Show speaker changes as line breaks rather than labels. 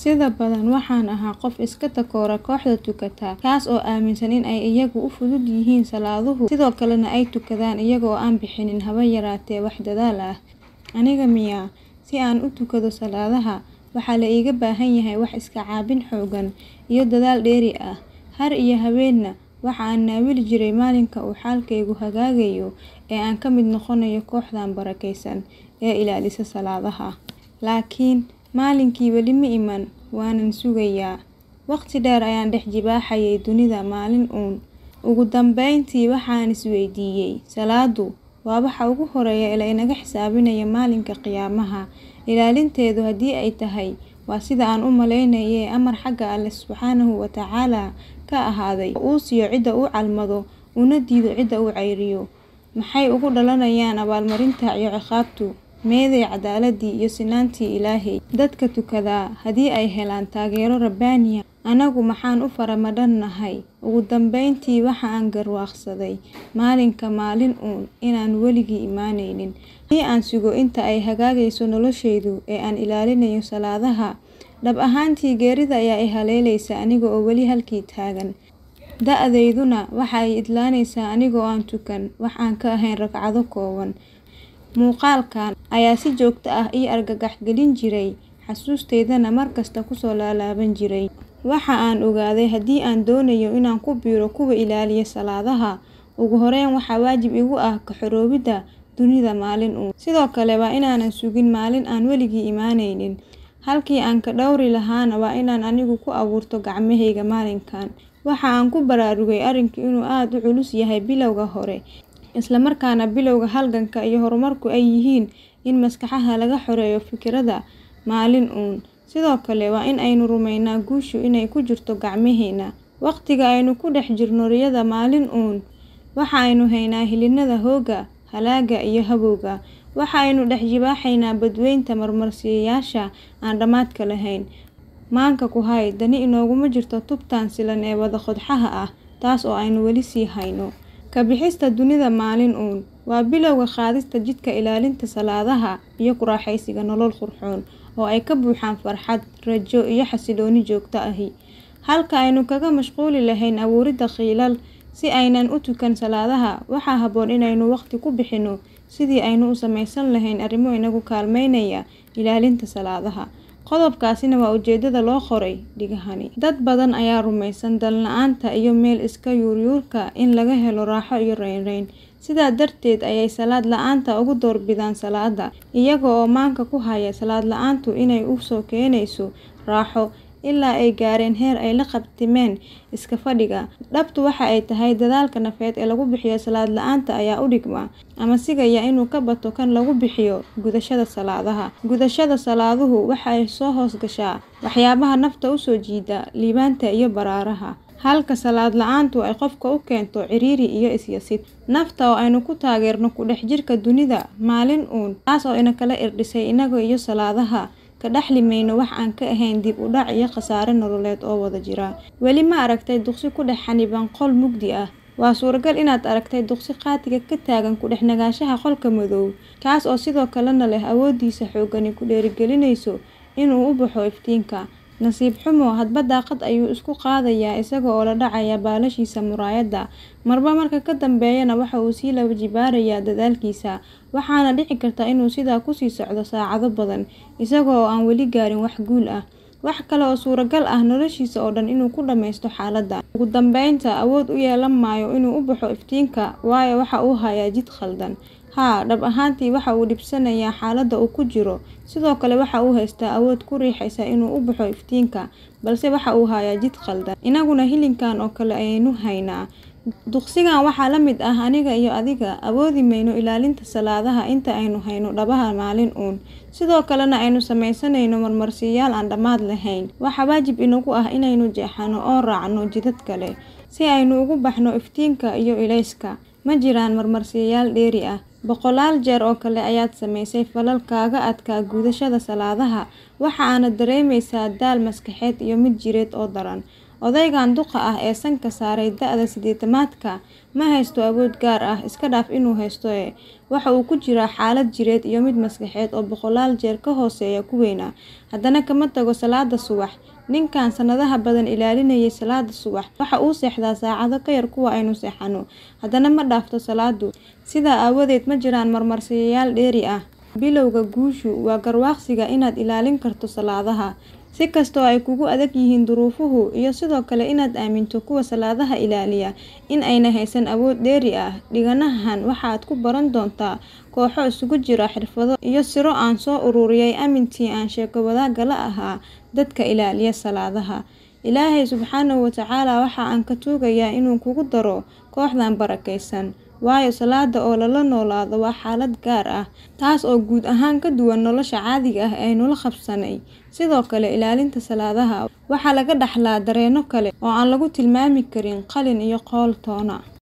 Sida badan waxaan ahaa qof iska takoora kooxda tukata, kaas oo aaminsan in ay iyagu u fudud yihiin salaaduhu sidoo kalena ay tukadaan iyaga oo aan bixinin haba yaraatee wax dadaal ah. Aniga miyaa? Si aan u tukado salaadaha, waxaa la iiga baahan yahay wax iska caabin xooggan iyo dadaal dheeri ah. Har iyo habeenna waxa aan naawili jiray maalinka uu xaalkaygu hagaagayo ee aan ka mid noqonayo kooxdan barakeysan ee ilaalisa salaadaha. Laakiin maalinkii weli ma iman, waanan sugayaa. Waqti dheer ayaan dhex jibaaxayay dunida maalin uun. Ugu dambeyntii waxaan is weydiiyay: Salaadu waa waxa ugu horreeya ee la inaga xisaabinaya maalinka qiyaamaha. Ilaalinteedu haddii ay tahay waa sida aan u malaynayay amar xagga Alle Subxaanahu wa Tacaala ka ahaaday oo uu siiyo cidda uu calmado una diido cidda uu cayriyo. Maxay ugu dhalanayaan abaalmarinta iyo ciqaabtu? Meeday cadaaladii iyo sinaantii Ilaahay? Dadka tukada haddii ay helaan taageero rabbaani ah, anagu maxaan u faramadhanahay? Ugu dambeyntii waxa aan garwaaqsaday maalinka maalin uun inaan weligii imanaynin. Haddii aan sugo inta ay hagaagayso noloshaydu ee aan ilaalinayo salaadaha, dhab ahaantii geerida ayaa i haleelaysa aniga oo weli halkii taagan. Da'dayduna waxa ay idlaanaysaa aniga oo aan tukan wax aan ka ahayn ragcado kooban. Muuqaalkan ayaa si joogto ah ii argagax gelin jiray, xasuusteydana mar kasta ku soo laalaaban jiray. Waxa aan ogaaday haddii aan doonayo inaan ku biiro kuwa ilaaliya salaadaha, ugu horreyn waxaa waajib igu ah ka xoroowidda dunida maalin uun. Sidoo kale waa inaanan sugin maalin aan weligii imanaynin. Halkii aan ka dhowri lahaana waa inaan anigu ku abuurto gacmahayga maalinkan. Waxa aan ku baraarugay arrinku inuu aad u culus yahay bilowga hore, isla markaana bilowga halganka iyo horumarku ay yihiin in maskaxda laga xoreeyo fikradda maalin uun. Sidoo kale waa in aynu rumeynaa guushu inay ku jirto gacmaheena. Waqtiga aynu ku dhex jirno riyada maalin uun, waxa aynu haynaa hilinada hoogga, halaaga iyo habowga. Waxa aynu dhex jibaaxaynaa badweynta marmarsiiyeyaasha aan dhammaadka lahayn. Maanka ku hay, dani inooguma jirto tubtan silan ee wada qodxaha ah, taas oo aynu weli sii hayno. Ka bixista dunida maalin uun waa bilowga qaadista jidka ilaalinta salaadaha iyo ku raaxaysiga nolol qurxoon oo ay ka buuxaan farxad, rajo iyo xasillooni joogto ahi. Halka aynu kaga mashquuli lahayn abuuridda qiilal si aynaan u tukan salaadaha, waxaa habboon inaynu waqti ku bixino sidii aynu u samaysan lahayn arrimo inagu kaalmeynaya ilaalinta salaadaha. Qodobkaasina waa ujeedada loo qoray dhigahani. Dad badan ayaa rumaysan dan la'aanta iyo meel iska yuuryuurka in laga helo raaxo iyo raynrayn. Sidaa darteed ayay salaad la'aanta ugu doorbidaan salaadda, iyaga oo maanka ku haya salaad la'aantu inay u soo keenayso raaxo, ilaa ay gaareen heer ay la qabtimeen iska fadhiga. Dhabtu waxa ay tahay dadaalka nafeed ee lagu bixiyo salaad la'aanta ayaa u dhigma ama sigaya inuu ka bato kan lagu bixiyo gudashada salaadaha. Gudashada salaaduhu waxa ay soo hoos gashaa waxyaabaha nafta u soo jiida liibaanta iyo baraaraha, halka salaad la'aantu ay qofka u keento ciriiri iyo is yasid. Nafta oo aynu ku taageerno ku dhex jirka dunida maalin uun, taas oo ina kala irdhisay inaga iyo salaadaha, ka dhaxli mayno wax aan ka ahayn dib u dhac iyo khasaare nololeed oo wada jira. Weli ma aragtay duqsi ku dhex xanniban qol mugdi ah? Waa suuragal inaad aragtay duqsi qaatiga ka taagan ku dhex nagaanshaha qolka madow, kaas oo sidoo kalena leh awooddiisa xooggani ku dhiirigelinayso inuu u baxo iftiinka. Nasiib xumo, hadba daaqad ayuu isku qaadayaa isaga oo la dhacaya baalashiisa muraayadda, marba marka ka dambeeyana waxa uu sii laba jibaarayaa dadaalkiisa. Waxaana dhici karta inuu sidaa ku sii socdo saacado badan, isaga oo aan weli gaarin wax guul ah. Waxa kale oo suuragal ah noloshiisa oo dhan inuu ku dhammaysto xaaladdan. Ugu dambeynta, awood u yeelan maayo inuu u baxo iftiinka, waayo waxa uu hayaa jid khaldan. Haa, dhab ahaantii waxa uu dhibsanayaa xaaladda uu ku jiro, sidoo kale waxa uu haystaa awood ku riixaysa inuu u baxo iftiinka, balse waxa uu hayaa jid khaldan. Inaguna hilinkan oo kale ayaynu haynaa. Duqsigan waxaa la mid ah aniga iyo adiga, awoodi mayno ilaalinta salaadaha inta aynu hayno dhabaha maalin uun, sidoo kalena aynu samaysanayno marmarsiiyayaal aan dhammaad lahayn. Waxaa waajib inagu ah inaynu jeexano oo raacno jidad kale, si aynu ugu baxno iftiinka iyo ilayska. Ma jiraan marmarsiiyayaal dheeri ah. Boqolaal jeer oo kale ayaad samaysay falal kaaga adkaa gudashada salaadaha, waxa aana dareemaysaa daal maskaxeed iyo mid jireed oo daran. Odaygan duqa ah ee sanka saaray da'da siddeetamaadka ma haysto awood gaar ah, iska dhaaf inuu haysto ee waxa uu ku jiraa xaalad jireed iyo mid maskaxeed oo boqolaal jeer ka hooseeya kuweena. Haddana kama tago salaada subax. Ninkan sanadaha badan ilaalinayay salaada subax waxa uu seexdaa saacado ka yar kuwa aynu seexano, haddana ma dhaafto salaadu. Sidaa aawadeed ma jiraan marmarsiyayaal dheeri ah. Bilowga guushu waa garwaaqsiga inaad ilaalin karto salaadaha. Si kastoo ay kugu adag yihiin duruufuhu iyo sidoo kale inaad aaminto kuwa salaadaha ilaaliya in aynay haysan awood dheeri ah. Dhiganahan waxaad ku baran doontaa kooxo isugu jira xirfado iyo siro aan soo ururiyay amintii aan sheeko wadaagga la ahaa dadka ilaaliya salaadaha. Ilaahay subxaanahu wa tacaala waxa aan ka tuugayaa inuu kugu daro kooxdan barakeysan. Waayo salaada oo lala noolaado waa xaalad gaar ah, taas oo guud ahaan ka duwan nolosha caadiga ah ee aynu la qabsanay. Sidoo kale, ilaalinta salaadaha waxaa laga dhaxlaa dareenno kale oo aan lagu tilmaami karin qalin iyo qowl toona.